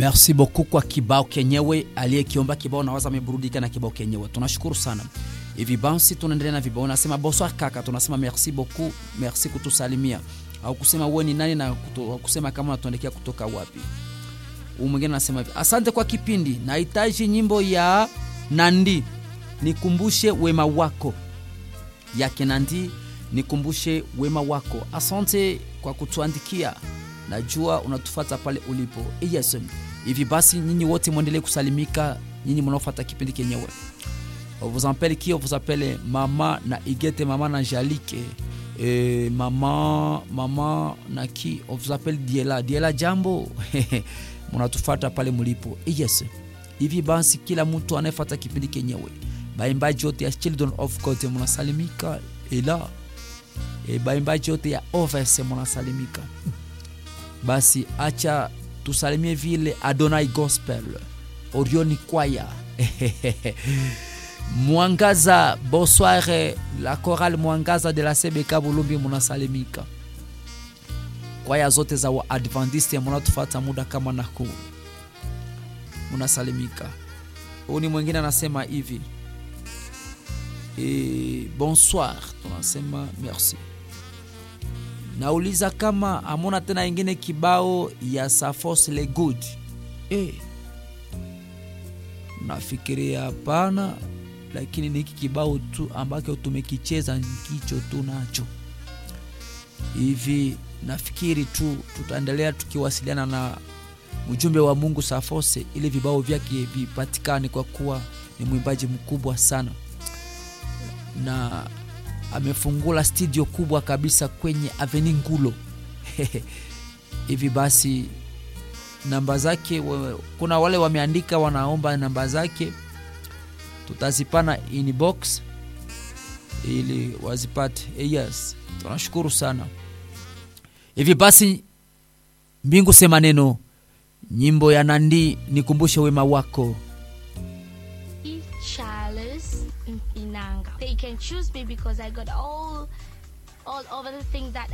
merci beaucoup kwa kibao kenyewe aliyekiomba kibao nawaza ameburudika na kibao kenyewe tunashukuru sana hivi basi tunaendelea na vibao nasema bonsoir kaka tunasema merci beaucoup merci kutusalimia au kusema uwe ni nani na kutu, kusema kama unatuandikia kutoka wapi huu mwingine anasema hivi asante kwa kipindi nahitaji nyimbo ya nandi nikumbushe wema wako yake nandi nikumbushe wema wako asante kwa kutuandikia najua unatufata pale ulipo yes hivi basi nyinyi wote mwendelee kusalimika nyinyi mnaofata kipindi kenyewe on vous appelle qui on vous appelle mama na igete mama na jalike e, mama mama na ki on vous appelle diela diela jambo mnatufata pale mlipo yes hivi basi kila mtu anayefata kipindi kenyewe baimbaji yote ya children of god mnasalimika ila e, baimbaji yote ya overs mnasalimika basi acha tusalimie vile adonai gospel orioni kwaya mwangaza bonsoir la chorale mwangaza de la cbk bulumbi munasalimika kwaya zote za waadventiste munatufata muda kama na huu munasalimika huu ni mwingine anasema hivi e, bonsoir tunasema merci nauliza kama amona tena ingine kibao ya safos le good e, nafikiria hapana lakini ni hiki kibao tu ambacho tumekicheza kicho tu nacho hivi nafikiri tu tutaendelea tukiwasiliana na mjumbe wa mungu safose ili vibao vyake vipatikane kwa kuwa ni mwimbaji mkubwa sana na amefungula studio kubwa kabisa kwenye aveni ngulo hivi basi namba zake we, kuna wale wameandika wanaomba namba zake tutazipana inbox ili wazipate yes tunashukuru sana hivi basi mbingu sema neno nyimbo ya nandi nikumbushe wema wako Charles Inanga. They can choose me because I got all all over the things that